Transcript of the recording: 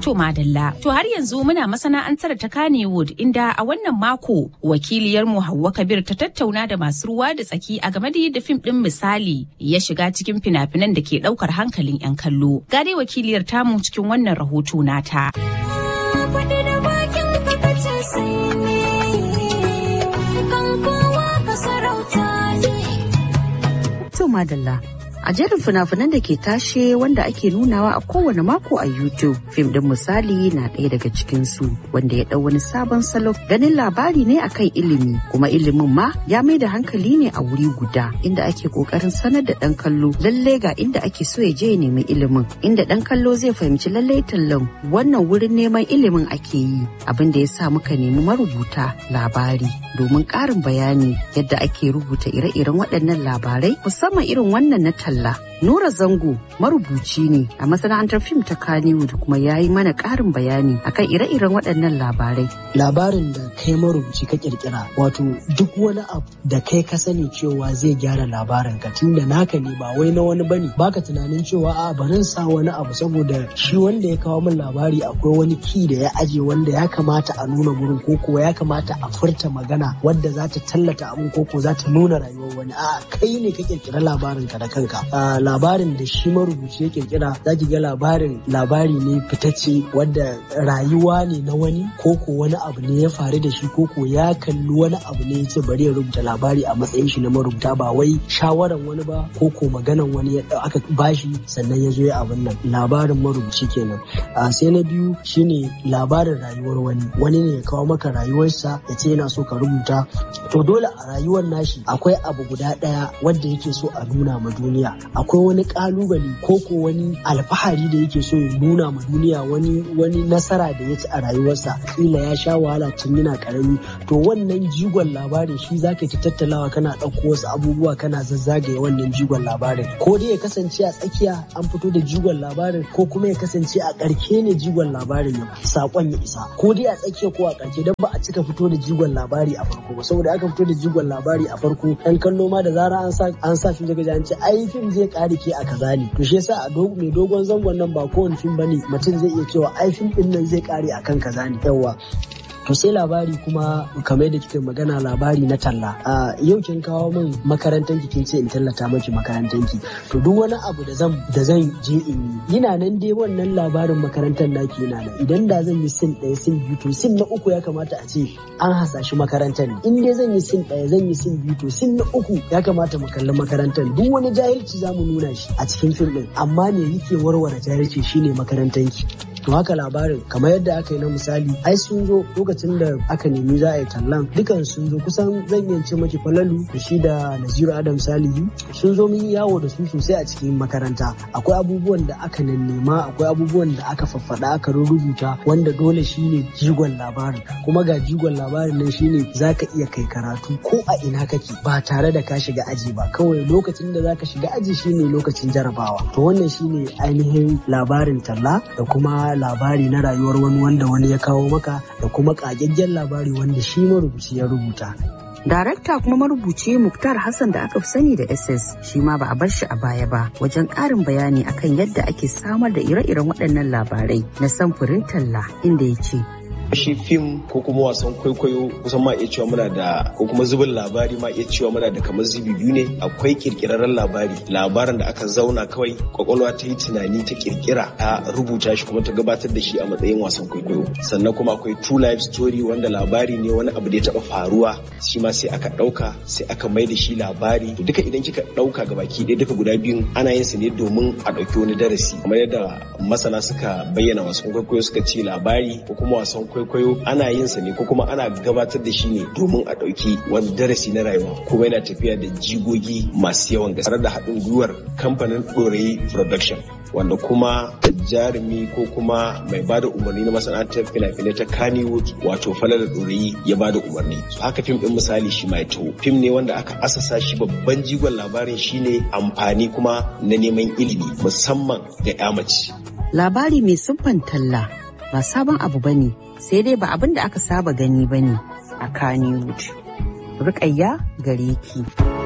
To madalla. To har yanzu muna masana'antar ta Kannywood inda a wannan mako wakiliyar mu Hauwa Kabir ta tattauna da masu ruwa da tsaki a game da yadda fim din misali ya shiga cikin fina-finan da ke daukar hankalin 'yan kallo. Ga dai wakiliyar tamu cikin wannan rahoto nata. To madalla. A jerin fina-finan da ke tashe wanda ake nunawa a kowane mako a YouTube, fim din misali na ɗaya daga cikinsu wanda ya ɗau wani sabon salo ganin labari ne akan ilimi kuma ilimin ma ya mai da hankali ne a wuri guda inda ake ƙoƙarin sanar da ɗan kallo lalle ga inda ake so ya je ya nemi ilimin inda ɗan kallo zai fahimci lalle tallan wannan wurin neman ilimin ake yi abin da ya sa muka nemi marubuta labari domin ƙarin bayani yadda ake rubuta ire-iren waɗannan labarai musamman irin wannan na talla. Nura Zango marubuci ne a masana'antar fim ta Kannywood kuma ya yi mana ƙarin bayani akan ire-iren waɗannan labarai. Labarin da kai marubuci ka kirkira wato duk wani abu da kai ka sani cewa zai gyara labarin ka tunda naka ne ba wai na wani bane baka tunanin cewa a barin sa wani abu saboda shi wanda ya kawo min labari akwai wani ki da ya aje wanda ya kamata a nuna gurin ko kuwa ya kamata a furta magana wadda za ta tallata abin ko ko za ta nuna rayuwar wani a kai ne ka kirkira labarin ka da kanka labarin da shi marubuci ya kirkira za ki ga labarin labari ne fitacce wadda rayuwa ne na wani ko ko wani abu ne ya faru da shi ko ko ya kalli wani abu ne ya ce bari ya rubuta labari a matsayin shi na marubuta ba wai shawaran wani ba ko ko maganan wani ya aka bashi sannan ya zo ya abin nan labarin marubuci kenan sai na biyu shine labarin rayuwar wani wani ne ya kawo maka rayuwarsa ya ce yana so ka rubuta to dole a rayuwar nashi akwai abu guda ɗaya wanda yake so a nuna ma duniya akwai wani kalubale ko ko wani alfahari da yake so ya nuna ma duniya wani wani nasara da ya ci a rayuwarsa kila ya sha wahala tun yana karami to wannan jigon labarin shi zaka ta tattalawa kana ɗauko wasu abubuwa kana zazzagaye wannan jigon labarin ko dai ya kasance a tsakiya an fito da jigon labarin ko kuma ya kasance a ƙarke ne jigon labarin ya sakon ya isa ko dai a tsakiya ko a ƙarke don ba a cika fito da jigon labari a farko ba saboda aka fito da jigon labari a farko ɗan kallo ma da zara an sa an sa fim daga an ce ai fim zai kare ke a kaza ne to shi yasa a mai dogon zangon nan ba kowane fim bane mutum zai iya cewa ai fim din nan zai kare akan kaza ne yawa to sai labari kuma kamar da kika magana labari na talla a yau kin kawo min makarantar ki kin ce in tallata maki makarantar ki to duk wani abu da zan da zan je in yi ina nan dai wannan labarin makarantar naki yana nan idan da zan yi sin ɗaya sin biyu to sin na uku ya kamata a ce an hasashi makarantar ne in dai zan yi sin ɗaya zan yi sin biyu to sin na uku ya kamata mu kalli makarantar duk wani jahilci za mu nuna shi a cikin fim ɗin amma me yake warware jahilci shine makarantar ki to haka labarin kamar yadda aka yi na misali ai sun zo lokacin da aka nemi za a yi tallan dukan sun zo kusan zan iya ce maki falalu da shi da naziru adam salihu sun zo mun yi yawo da su sosai a cikin makaranta akwai abubuwan da aka nema akwai abubuwan da aka faffada aka rubuta wanda dole shine jigon labarin kuma ga jigon labarin nan shine zaka iya kai karatu ko a ina kake ba tare da ka shiga aji ba kawai lokacin da zaka shiga aji shine lokacin jarabawa to wannan shine ainihin labarin talla da kuma labari na rayuwar wani wanda wani ya kawo maka da kuma ƙagaggen labari wanda shi marubuci ya rubuta. Darakta kuma marubuci Muktar Hassan da aka fi sani da SS shi ma ba a bar shi a baya ba wajen ƙarin bayani akan yadda ake samar da ire-iren waɗannan labarai na samfurin talla inda ya ce shi fim ko kuma wasan kwaikwayo kusan ma iya cewa muna da ko kuma zubin labari ma iya cewa muna da kamar zubi biyu ne akwai kirkirarren labari labarin da aka zauna kawai kwakwalwa ta yi tunani ta kirkira ta rubuta shi kuma ta gabatar da shi a matsayin wasan kwaikwayo sannan kuma akwai true life story wanda labari ne wani abu da ya taba faruwa shi ma sai aka dauka sai aka mai da shi labari duka idan kika dauka ga baki ɗaya duka guda biyun ana yin su ne domin a ɗauki wani darasi kamar yadda masana suka bayyana wasan kwaikwayo suka ce labari ko kuma wasan kwaikwayo kwaikwayo ana yin sa ne ko kuma ana gabatar da shi ne domin a ɗauki wani darasi na rayuwa kuma yana tafiya da jigogi masu yawan gaske da haɗin gwiwar kamfanin ɗorayi production wanda kuma jarumi ko kuma mai bada umarni na masana'antar fina-finai ta Kannywood wato Falala Ɗorayi ya bada umarni. So haka fim ɗin misali shi mai taho. Fim ne wanda aka asasa shi babban jigon labarin shine amfani kuma na neman ilimi musamman ga 'ya mace. Labari mai siffan talla ba sabon abu bane sai dai ba abin da aka saba gani ba ne a Kannywood. Rukayya gare ki.